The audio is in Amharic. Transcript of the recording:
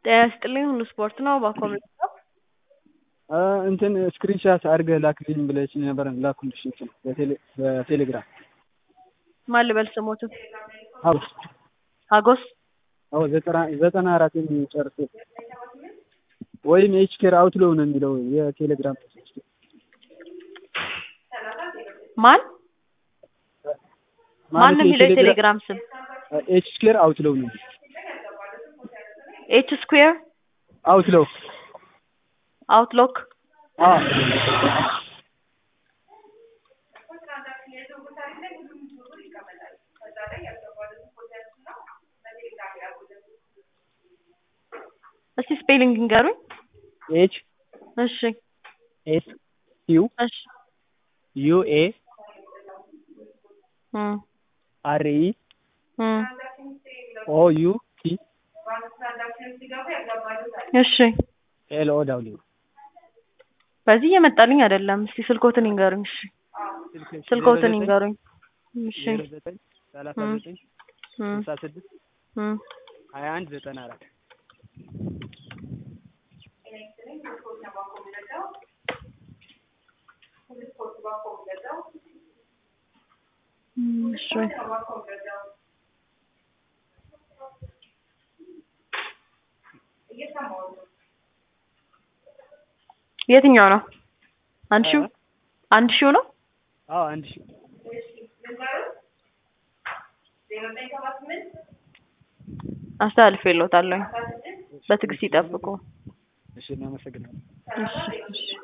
ጤና ይስጥልኝ ሁሉ ስፖርት ነው በኮሜንት ነው እንትን ስክሪንሻት አድርገህ ላክልኝ ብለሽኝ ነበር ላኩልሽ እንትን በቴሌግራም ማን ልበል ስሞትን ሀጎስ ሀጎስ አዎ ዘጠና አራት የሚጨርስ ወይም ኤች ኬር አውትሎው ነው የሚለው የቴሌግራም ማን ማን ነው የሚለው የቴሌግራም ስም ኤች ስኩዌር አውትሎው ነው ኤች ስኩዌር አውትሎው አውትሎክ አዎ እስቲ ስፔሊንግ ንገሩኝ ኤች እሺ ኤስ ዩ እሺ ዩ ኤ እም አር ኢ እም ኦ ዩ ቲ እሺ ኤል ኦ ደብሊው በዚህ እየመጣልኝ አይደለም እስቲ ስልኮትን ይንገሩኝ እሺ ስልኮትን ይንገሩኝ እሺ ዘጠኝ ሰላሳ እም ዘጠኝ እም ስልሳ ስድስት እም ሀያ አንድ ዘጠና አራት እሺ የትኛው ነው አንድ ሺው አንድ ሺው ነው አዎ አንድ ሺህ አስተላልፌልዎታለሁኝ በትዕግስት ይጠብቁ እሺ እናመሰግናለን እሺ እሺ